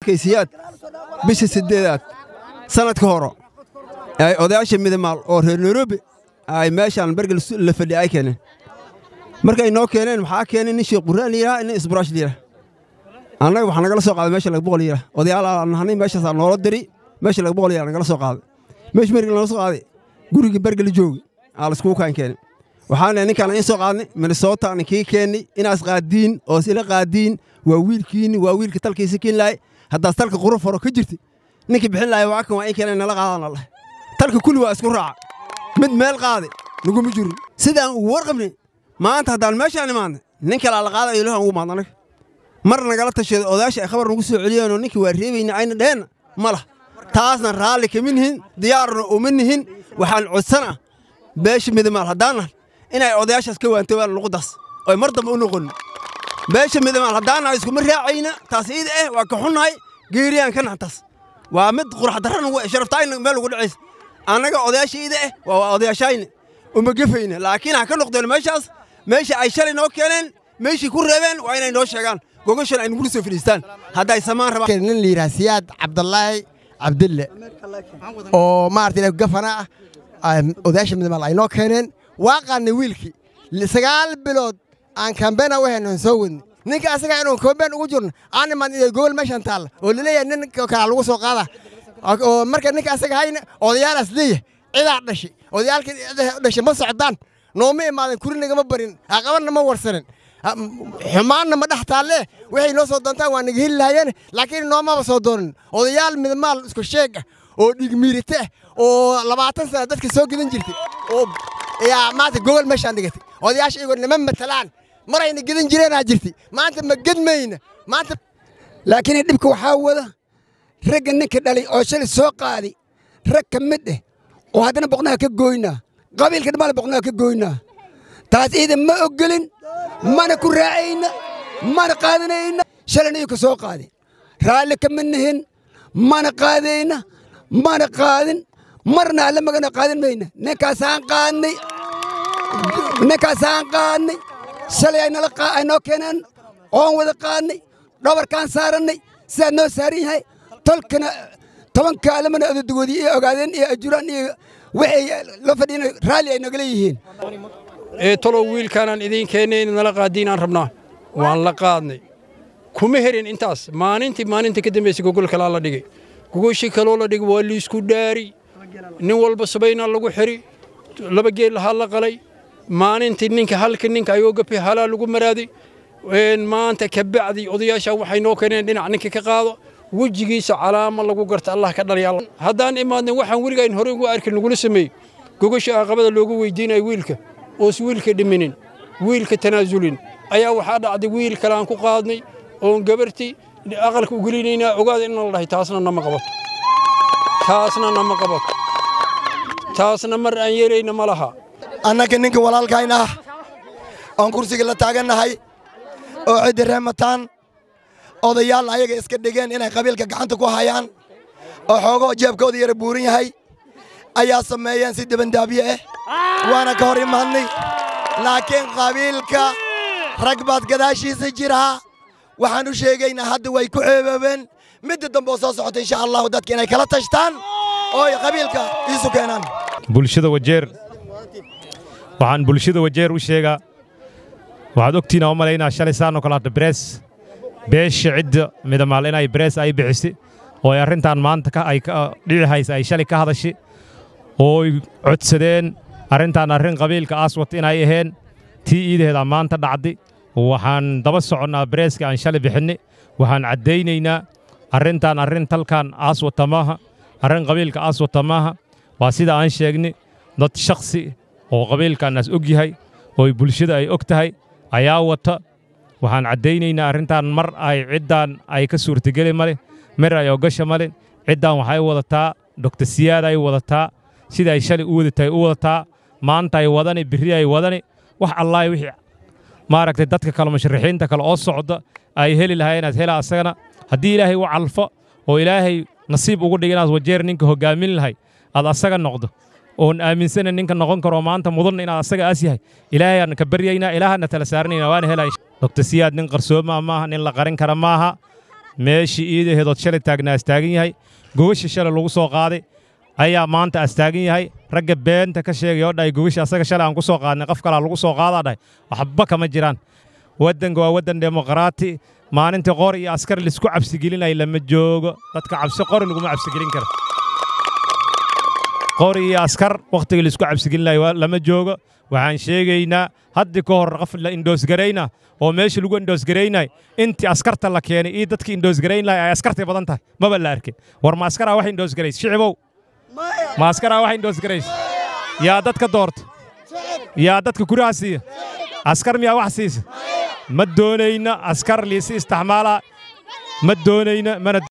kaysiyaad bisha siddeedaad sannadka horo ay odayaasha midamaal oo reer nairobi ay meeshaan bergel la fadhiya ay keeneen markay noo keeneen waxaa keenay nin sheekh quraan layidhaha nin isburaash layidhaha annaga waxaa nagala soo qaaday meesha laga boqol yidhaha odayaal aan nahnay meeshaasaa noola diri meesha laga boqol yidhaha nagala soo qaaday meesha mergel nagala soo qaaday gurigii bergel joogi aa laiskugu kaan keenay waxaan lehay ninkaan in soo qaadnay minnesota aan kii keennay inaas qaadiin oo isila qaadiin waa wiilkiinni waa wiilka talkiisa kiin lahay haddaas talka quruf horo ka jirti ninkii bixin lahay waa kan waa in keenay nala qaadaan allah talka kulli waa isku raaca mid meel qaade naguma jirin sidaan ugu warqabnay maanta haddaan meeshaan imaadnay nin kalaa la qaada ilahan ugu maadna anaga mar nagala tashaday odayaasha ay khabar nagu soo celiyeenoo ninkii waa reebayna ayna dheheenna ma lah taasna raalli kama nihin diyaarna uma nihin waxaan codsanaa beesha midamaal haddaan nahay inay odayaashaas ka waantoobaan luquddaas oy mar dambe u noqonin beesha midamaal haddaan nahay iskuma raacayna taas iida eh waa ka xunnahay geeriyaan ka nahay taas waa mid quraxdarran sharaftaayna meel ugu dhacaysa annaga odayaasha iida eh waa odayaashayna uma gefayna laakiin ha ka noqdeen meeshaas meesha ay shalay noo keeneen meeshii ku reebeen waa inay noo sheegaan gogoshan ay nugula soo fadhiistaan hadday samaan rabaan nin la yidhaha siyaad cabdallaahi cabdille oo maarata gafana ah odayaasha midmaal ay noo keeneen waa qaadnay wiilkii sagaal bilood aan kambeena u hayno soo wadnay ninka asaga inuu kambeyn ugu jirno aan imaan gobol meeshan taalla oo laleeyahay nin kala lagu soo qaada oo marka ninka asaga hayna odayaalaas leeyahay cidaa dhashay odayaalkii dhashay ma socdaan nooma imaaden kurinagama barin haqabanna ma warsanin xumaanna ma dhex taalle waxay noo soo doontaan waa naga heli lahaayeen laakiin noomaba soo doonin odayaal midmaal isku sheeg ah oo dhigmiirite ah oo labaatan sana dadka soo gedan jirtay oo yaa maanta gogol meeshaan dhigatay odayaasha iyagoo nama matalaan marayna gedan jireenaa jirtay maanta ma gedmayna maanta laakiin dhibka waxaa wada ragga ninka dhalay oo shalay soo qaaday rag ka mid ah oo haddana boqnaha ka gooynaa qabiilka dhammaale boqnaha ka gooynaa taas iidan ma ogolin mana ku raacayna mana qaadanayna shalayna iyuu ka soo qaaday raalli kama nihin mana qaadayna mana qaadin marna alle magana qaadan mayna ninkaasaan qaadnay ninkaasaan qaadnay shalay ay nala ay noo keeneen oon wada qaadnay dhabarkaan saarannay sidaad noo saaran yahay tolkana tobanka alamana odadogoodii iyo ogaadeen iyo ajuraan iyo waxay la fadhiina raalli ay nagala yihiin ee talow wiilkaanaan idiin keennay in nala qaadiinaan rabnaa waan la qaadnay kuma herin intaas maalintii maalinta ka dambaysay gogol kalaa la dhigay gogoshii kaloo la dhigay waa liisku dhaari nin walba sabaynaa lagu xiri laba geel lahaa la qalay maalintii ninka halka ninka ayoo gapi halaa lagu maraaday maanta ka bacdi odayaasha waxay noo keeneen dhinac ninka ka qaado wejigiisa calaama lagu garta allah ka dhalya haddaan imaadna waxaan weligayn hore ugu arkin lagula sameeyey gogosha aqabada loogu weydiinaya wiilka oos wiilka dhiminin wiilka tanaasulin ayaa waxaa dhacday wiil kale aan ku qaadnay oon gabarti aqalka u gelinaynaa ogaada in la dhahay taasna nama qabato taasna nama qabato taasna mar aan yeelayna ma laha annaga ninka walaalkayna ah oon kursiga la taagannahay oo ciddi reemataan odayaal ayaga iska dhigeen inay qabiilka gacanta ku hayaan oo xoogoo jeebkooda yara buuran yahay ayaa sameeyeen si debandaabye ah waana ka hor imaadnay laakiin qabiilka rag baad gadaashiisa jiraa waxaan u sheegaynaa hadda way ku ceeboobeen midda dambe oo soo socota insha allahu dadka inay kala tashtaan oo ay qabiilka iisu keenaan bulshada wajeer waxaan bulshada wajeer u sheegaa waxaad ogtiina u malaynaa shalay saanoo kale hadda berees beesha cidda midamaal inay berees ay bixisi oo ay arrintan maanta ay dhici haysa ay shalay ka hadashi oo ay codsadeen arrintan arrin qabiilka aswat inay aheen tii iidaheedaa maanta dhacdi waxaan daba soconnaa bereeska aan shalay bixinni waxaan caddaynaynaa arrintan arrin talkan aswata maaha arrin qabiilka aswata maaha waa sida aan sheegni dad shakhsi oo qabiilkaannaas og yahay oo bulshada ay og tahay ayaa wata waxaan caddaynaynaa arrintan mar ay ciddaan ay ka suurtageli male mer ay ogasha male ciddaan waxay wadataa doktor siyaad ay wadataa sida ay shalay u wadatahay u wadataa maanta ay wadani birri ay wadani wax allaah wixii maaragtay dadka kale musharaxiinta kale oo socda ay heli lahaa inaad hela asagana haddii ilaahay u calfo oo ilaahay nasiib ugu dhig inaad wajeer ninka hoggaamin lahay aad asaga noqdo oon aaminsana ninka noqon karo maanta mudanna inaad asaga aas yahay ilaahayaan ka baryaynaa ilaahana tala saaranaynaa waana helay doktor siyaad nin qarsooma maaha nin la qarin kara maaha meeshii iidaheedood shalay taagnaa astaagan yahay gogasha shalay lagu soo qaaday ayaa maanta astaagan yahay ragga beenta ka sheegay oo dhahay gogasha asaga shalay aan ku soo qaadnay qof kalaa lagu soo qaadaa dhahay waxba kama jiraan waddanka waa waddan demoqraati maalintii qor iyo askar laisku cabsigelinaya lama joogo dadka cabsi qori laguma cabsigelin karo qori iyo askar wakhtiga laisku cabsigelinayo lama joogo waxaan sheegaynaa haddii ka hor qof la indoosgarayna oo meesha lagu indoosgaraynay intii askarta la keenay iyo dadkii indoosgarayn lahay ay askartay badan tahay maba la arkay war ma askaraa wax indoosgarays shicibow ma askaraa wax indoosgarays yaa dadka doorta yaa dadka kuraha siiya askar miyaa wax siisa ma doonayna askar liisi isticmaalaa ma doonayna mana